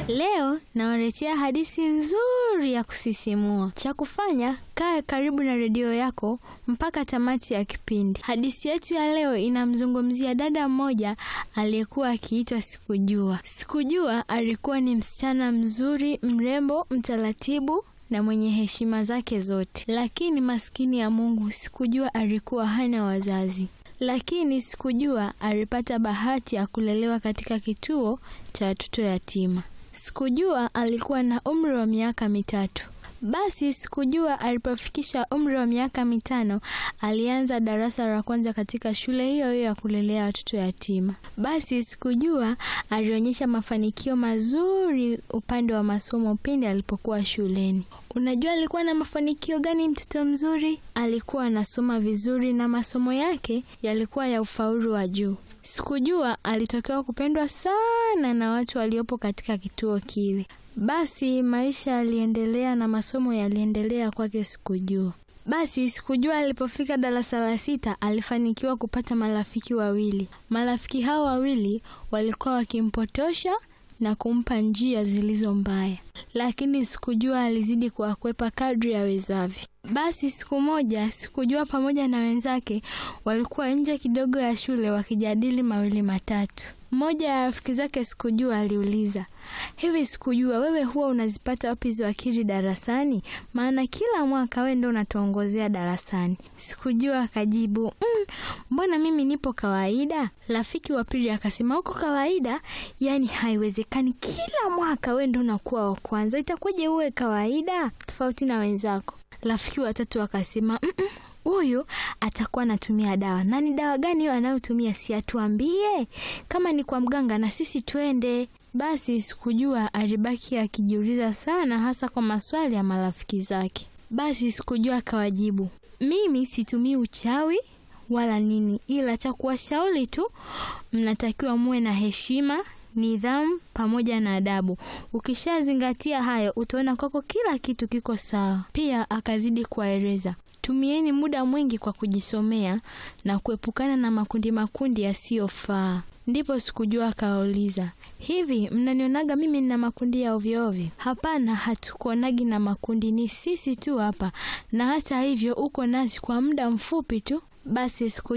Leo nawaletea hadithi nzuri ya kusisimua. Cha kufanya, kaa karibu na redio yako mpaka tamati ya kipindi. Hadithi yetu ya leo inamzungumzia dada mmoja aliyekuwa akiitwa Sikujua. Sikujua alikuwa ni msichana mzuri, mrembo, mtaratibu na mwenye heshima zake zote, lakini maskini ya Mungu, Sikujua alikuwa hana wazazi lakini Sikujua alipata bahati ya kulelewa katika kituo cha watoto yatima. Sikujua alikuwa na umri wa miaka mitatu. Basi Sikujua alipofikisha umri wa miaka mitano alianza darasa la kwanza katika shule hiyo hiyo ya kulelea watoto yatima. Basi Sikujua alionyesha mafanikio mazuri upande wa masomo pindi alipokuwa shuleni. Unajua alikuwa na mafanikio gani? Mtoto mzuri, alikuwa anasoma vizuri na masomo yake yalikuwa ya ufaulu wa juu. Sikujua alitokewa kupendwa sana na watu waliopo katika kituo kile. Basi maisha yaliendelea na masomo yaliendelea kwake Sikujua. Basi Sikujua alipofika darasa la sita alifanikiwa kupata marafiki wawili. Marafiki hao wawili walikuwa wakimpotosha na kumpa njia zilizo mbaya, lakini Sikujua alizidi kuwakwepa kadri awezavyo. Basi siku moja Sikujua pamoja na wenzake walikuwa nje kidogo ya shule wakijadili mawili matatu. Mmoja ya rafiki zake Sikujua aliuliza, hivi Sikujua, wewe huwa unazipata wapi hizo akili darasani? Maana kila mwaka wewe ndio unatuongozea darasani. Sikujua akajibu, mm, mbona mimi nipo kawaida. Rafiki wa pili akasema, uko kawaida? Yaani haiwezekani, kila mwaka wewe ndio unakuwa wa kwanza, itakuwaje uwe kawaida tofauti na wenzako? Rafiki wa tatu akasema, mm -mm, huyu atakuwa anatumia dawa. Na ni dawa gani hiyo anayotumia? Si atuambie, kama ni kwa mganga na sisi twende. Basi Sikujua alibaki akijiuliza sana, hasa kwa maswali ya marafiki zake. Basi Sikujua akawajibu, mimi situmii uchawi wala nini, ila cha kuwashauri tu, mnatakiwa muwe na heshima nidhamu pamoja na adabu. Ukishazingatia hayo, utaona kwako kila kitu kiko sawa. Pia akazidi kuwaeleza, tumieni muda mwingi kwa kujisomea na kuepukana na makundi makundi yasiyofaa. Ndipo Sikujua akawauliza, hivi mnanionaga mimi nina makundi ya ovyo ovyo? Hapana, hatukuonagi na makundi, ni sisi tu hapa, na hata hivyo uko nasi kwa muda mfupi tu. Basi Sikujua